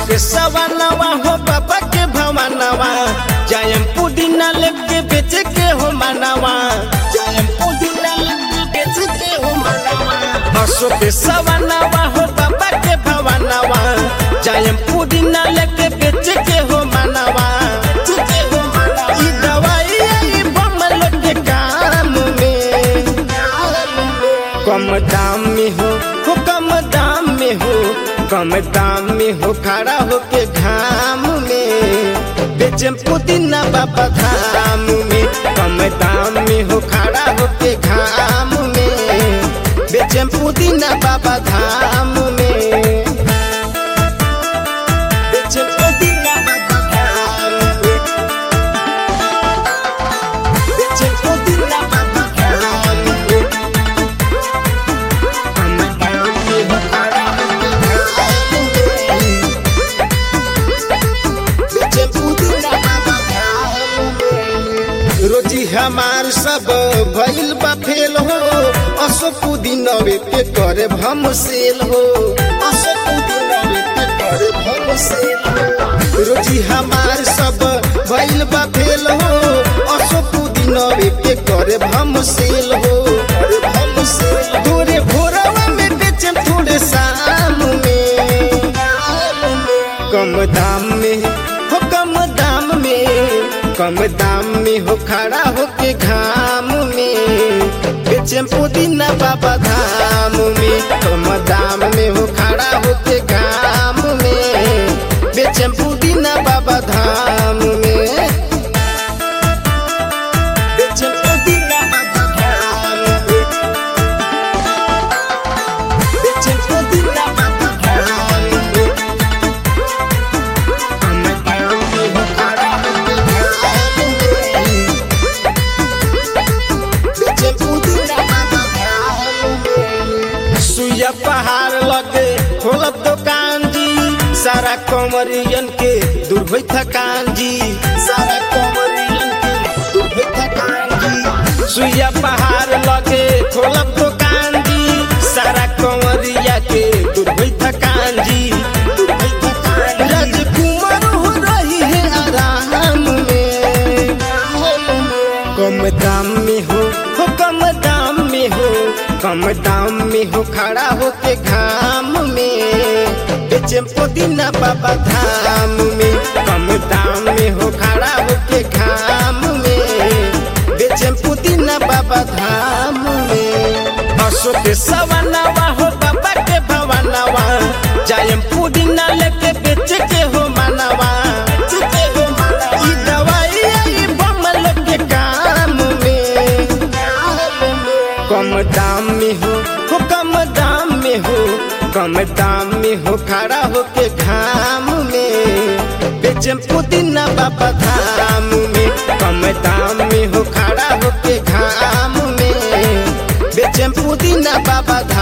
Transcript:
के सवानवा हो बाबा के भवानवा जायम पुदीना लेके बेच के हो मानवा जायम पुदीना लेके बेच के हो मानवा हसो के सवानवा हो बाबा के भवानवा जायम पुदीना लेके बेच के हो मानवा ई दवाई आई बमल के काम में कम दाम में हो हो कम दाम में हो कम दाम में हो खड़ा हो के घाम में बेचम पुदीना बाबा धाम में कम दाम में हो खड़ा हो के घाम में बेचम पुदीना बाबा धाम में बेचम पुदीना बाबा धाम में बेचम पुदीना बाबा धाम में रोजी हमार सब भइल बा फेल हो असो पुदीनवे के करे भम सेल हो असो पुदीनवे के करे भम सेल हो रोजी हमार सब भइल बा फेल हो असो पुदीनवे के करे भम सेल हो करे भम सेल थोड़े भोरवा में बेचम थोड़े शाम में कम दाम में हो कम दाम में कम दाम में हो खड़ा हो के घाम में बेचम पुदीना बाबा धाम में कम दाम में हो खड़ा हो के घाम में बेचम पुदीना बाबा धाम में बेचम पुदीना बाबा धाम में बेचम पुदीना बाबा धाम में सुइया पहाड़ लगे खोलब दुकान जी सारा कमरियन के दूर होई थकान जी सारा कमरियन के दूर होई थकान जी सुइया पहाड़ लगे खोलब दुकान जी सारा कमरिया के दूर होई थकान जी दूर होई थकान राजकुमार हो रही है आराम में कम दाम में हो हो कम दाम में हो कम दाम में हो खड़ा हो के घाम में बेचम पुदीना बाबा धाम में कम दाम में हो खड़ा हो के घाम में बेचम पुदीना बाबा धाम में हसो के सवानवा हो बाबा के भवानवा जायम पुदीना लेके बेच के हो मानवा ई दवाई आई बमल के काम में कम दाम में हो हो कम दाम में हो कम दाम में हो खड़ा हो के घाम में बेचम पुदीना बाबा धाम में कम दाम में हो खड़ा हो के घाम में बेचम पुदीना बाबा